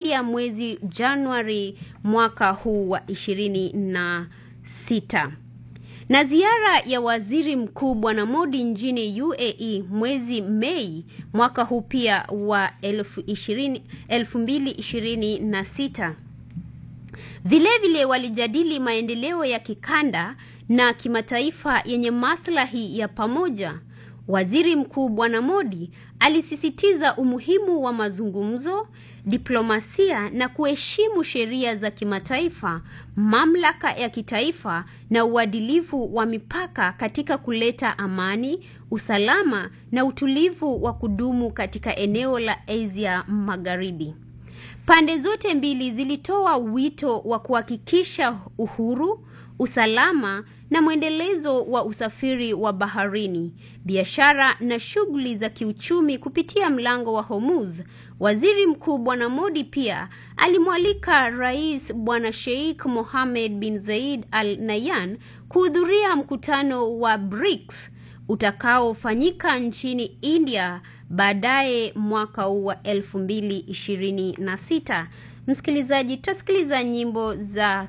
Somalia mwezi Januari mwaka huu wa ishirini na sita na ziara ya waziri mkuu Bwana Modi nchini UAE mwezi Mei mwaka huu pia wa elfu mbili ishirini na sita. Vilevile walijadili maendeleo ya kikanda na kimataifa yenye maslahi ya pamoja. Waziri Mkuu Bwana Modi alisisitiza umuhimu wa mazungumzo, diplomasia na kuheshimu sheria za kimataifa, mamlaka ya kitaifa na uadilifu wa mipaka katika kuleta amani, usalama na utulivu wa kudumu katika eneo la Asia Magharibi. Pande zote mbili zilitoa wito wa kuhakikisha uhuru, usalama na mwendelezo wa usafiri wa baharini, biashara na shughuli za kiuchumi kupitia mlango wa Hormuz. Waziri Mkuu Bwana Modi pia alimwalika Rais Bwana Sheikh Mohammed bin Zayed Al Nahyan kuhudhuria mkutano wa BRICS utakaofanyika nchini India baadaye mwaka huu wa elfu mbili ishirini na sita. Msikilizaji, tutasikiliza nyimbo za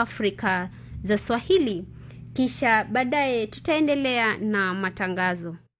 Kiafrika za Swahili kisha baadaye tutaendelea na matangazo.